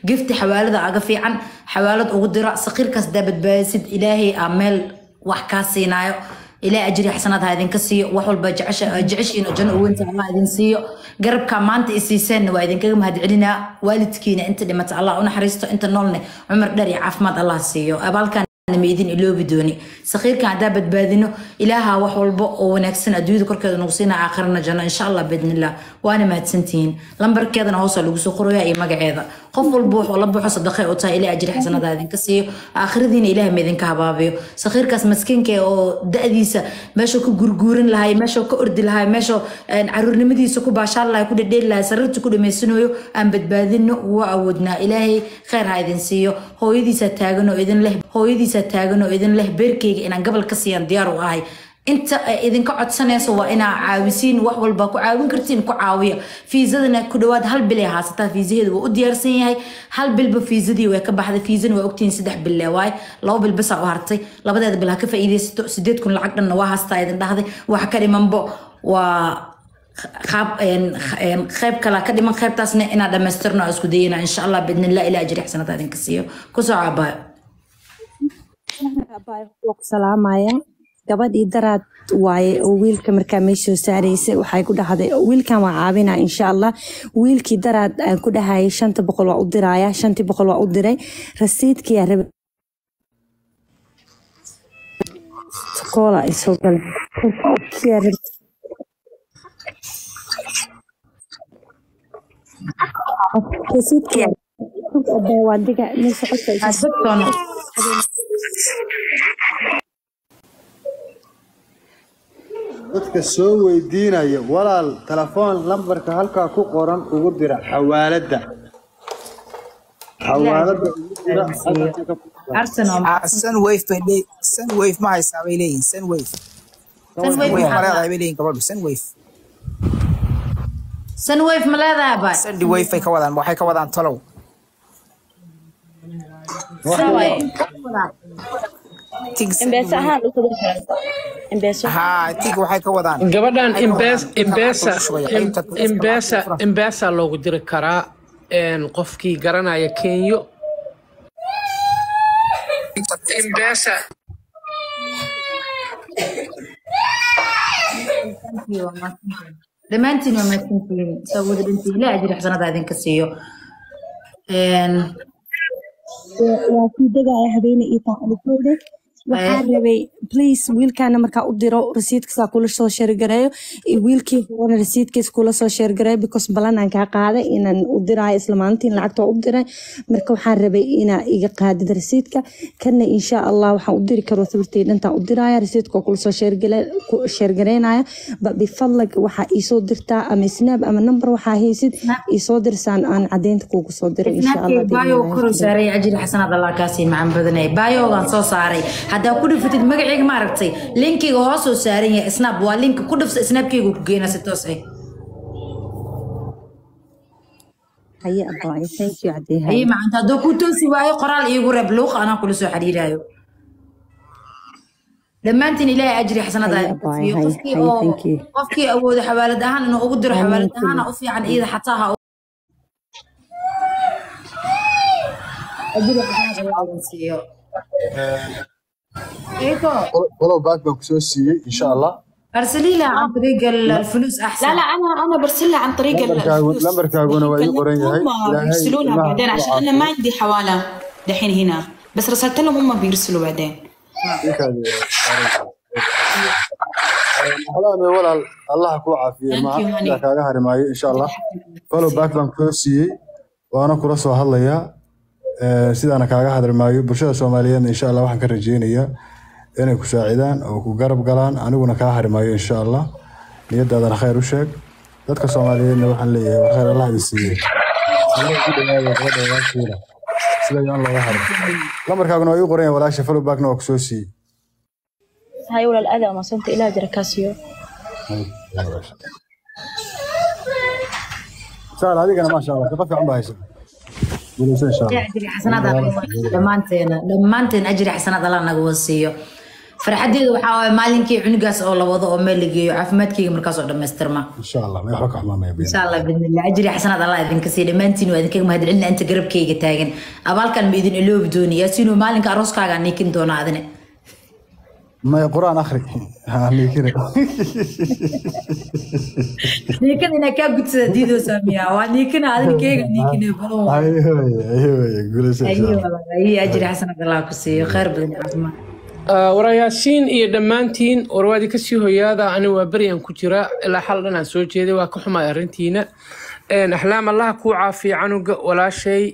gifti xawaalada aga fiican xawaalad ugu dira saqiirkaas daa badbaadisid ilaahay aa meel wax kaa siinaayo ilaa ajri xasanaad ha idinka siiyo wax walba jeceshiin oo janno uweynta allah idin siiyo garabka maanta isiiseenna waa idinkaga mahadcelinaa waalidkiina inta dhimata allah u naxariisto inta noolne cumar dheer iyo caafimaad allah siiyo abaalkan ma idin iloobi dooni sakiirkan haddaa badbaadino ilaaha wax walba oo wanaagsan adduunyada korkeeda nagu siina aakhirana janno insha allah biidnillah waana mahadsantihiin lambarkeedana hoosa lagu soo qoraya iyo magaceeda qof walba wuxuu la baxo sadaqay u tahay ilaa ajri xasanada idinka siiyo aakhiradiina ilaah ma idinka habaabiyo sakiirkaas maskiinka oo da-diisa meeshuu ka gurguurin lahay meeshuu ka ordi lahay meeshuu caruurnimadiisa ku baashaan lahay ku dhedheeli lahay sariirta ku dhamaysanayo aan badbaadino waa awoodnaa ilaahay kheyr ha idin siiyo hooyadiisa taagan oo idin leh hooyadiisa taagan oo idin leh beerkeyga inaan gabal ka siiyaan diyaar u ahay inta ay idinka codsanayso waa inaa caawisiin wax walba ku caawin kartiin ku caawiya fiisadana ku dhawaad hal bil ay haasataa fiisaheedu waa u diyaarsan yahay hal bilba fiisadii way ka baxday fiisana waa ogtihiin saddex bil le waaye laba bil basaa u hartay labadeeda bil ha ka faa'iidaysato sideed kun lacag dhanna waa haastaa idin dhahday wax ka dhimanbo waa qayb kala ka dhiman qaybtaasna inaa dhamaystirno isku dayana insha allah bidnillah ilaa ajri xasanada idinka siiyo kusoo caabaayo salaamaya gabadhii daraad waaye oo wiilka markaa meeshoo saaraysay waxay ku dhahday wiilkan waa caabina insha allah wiilkii daraad aan ku dhahayay shanta boqol waa u diraya shantii boqol waa u diray rasiidkiyaa rabe koola ay soo galeen rasiidkiyaa waa diga meesha qofka dadka soo weydiinaya walaal telefoon lambarka halkaa ku qoran ugu dira xawaaladda xawaaladda ugu dira sunwave bay leeyihin sunwave ma haysaa bay leeyihin sunwave sunwave ma leedahay bay leeyihin gabadhu sunwave sunwave ma leedahay bay sandy wave bay ka wadaan waxay ka wadaan tolow embeesa ahaan u kudin karanta embeeso haa tig waxay ka wadaan gabadhan Waxay ka wadaan imbesa inta imbesa lacag ku shubaya, qaybta ku shubaya, imbesa qaybta ku imbesa loogu diri karaa een, qofkii garanaya kenyo imbesa dhammaantiin waa mahadsantihiin soo wada dhintiin ilaa ajri xasanada idinka siiyo waa kii degaya habeene ii taacalifowde waxaan rabay please wiilkaana markaa u diro rasiidkiisa kula soo sheergareeyo iyo wiilkii horena rasiidkiisa kula soo sheergareeyo because balanaan kaa qaaday inaan u diraayo isla maalintiin lacagta waa u diray marka waxaan rabay inaa iga qaadid rasiidka kana insha allah waxaan u diri karo sawirtay dhantaan u diraya rasiidka waa kula soo sheergale- ku sheergareynaya ba bifadlag waxaa iisoo dirtaa ama snaab ama number waxaa haysid iisoo dirsaan aan cadeynta kuugu soo diray insha allah snaabkay baayo biidhnillaahi koru saaray ajri xasanaad allah kaasii macaan badanay baayogaan soo saaray haddaa ku dhifatid magacayga ma aragtay linkiga hoosoo saaran yahay snap waa linka ku dhifsa snaabkaygu ku geynaa si toos ah haye abaayo thank you cadee haye ayay macanta hadduu ku toosi waayo qoraal iigu reeb luuq anaa kula soo xiriiraayo dhammaantiin ilaahay ajri xasanada Haye idinka abaayo, siiyo haye, qofkii haye, oo thank you. qofkii awoodo xawaalad ahaan inuu ugu diro Amiin xawaalad kulli. ahaana u fiican iyada xataa ha ajri xasanada allah idin siiyo ايكو follow back baan kusoo siiyey insha allah ارسلي لها عن طريق الفلوس احسن لا لا انا انا برسلها عن طريق lambarkaagu الفلوس lambarkaaguna waa ii qoran yahay هم ilaahay بيرسلونها ilmaha بعدين ku عشان انا ما عندي حواله دحين هنا بس رسلت لهم هم بيرسلوا بعدين alaame walaal allah ku caafiye Thank ma you, honey. ila kaaga harimaayo insha allah follow back baan kusoo siiyey waana kula soo hadlayaa Eh, sidaana kaaga hadrimaayo bulshada soomaaliyeedna insha allah waxaan ka rajeynayaa inay ku saacidaan oo ku garab galaan aniguna kaa harimaayo insha allah niyadaadana khayr u sheeg dadka soomaaliyeedna waxaan leeyahay war khayr allah idin siiyey Allah ku dhawaada gabadha walaasheeda sida yaan looga harin lambarkaaguna waa ii qoran yahay walaasha follow backna waa kusoo siiyey هاي ولا الأذى ما صمت إلى جركاسيو saal adigana maasha allah shaqo fiican baa haysa guulayso insha allah اجري حسنات الله دمانتين دمانتين اجري حسنات الله نغو سيو farxadeeda waxaa waaye maalinkii cunugaas oo la wado oo meel la geeyo caafimaadkeyga markaas oo dhammaystirma insha allah ma waxba ka xumaamaya insha allah bidnillah ajri xasanaad allah idinka sii dhammaantiin waa idinkaga mahadcelina inta garabkeyga taagan abaalkan ma idin iloobi dooni yaasiinoo maalinka arooskaaga niikin doona adine maya qur-aan akhri ha niikina niikada inaa kaa gudsada diidoo saamiya waa niikina adin keega niikine badan waa ayoy ayoy guulaysa insha ayo allah walaal ayo ajri xasanaad allah ku siiyo khayr badan iyo caafimaad warayaashiin iyo dhammaantiin warwaadi kasii hoyaada ani waa beryan ku jira ilaa xal dhan aan soo jeeday waa ka xumay arrintiina axlaam allaha kuu caafiya canuga walaashay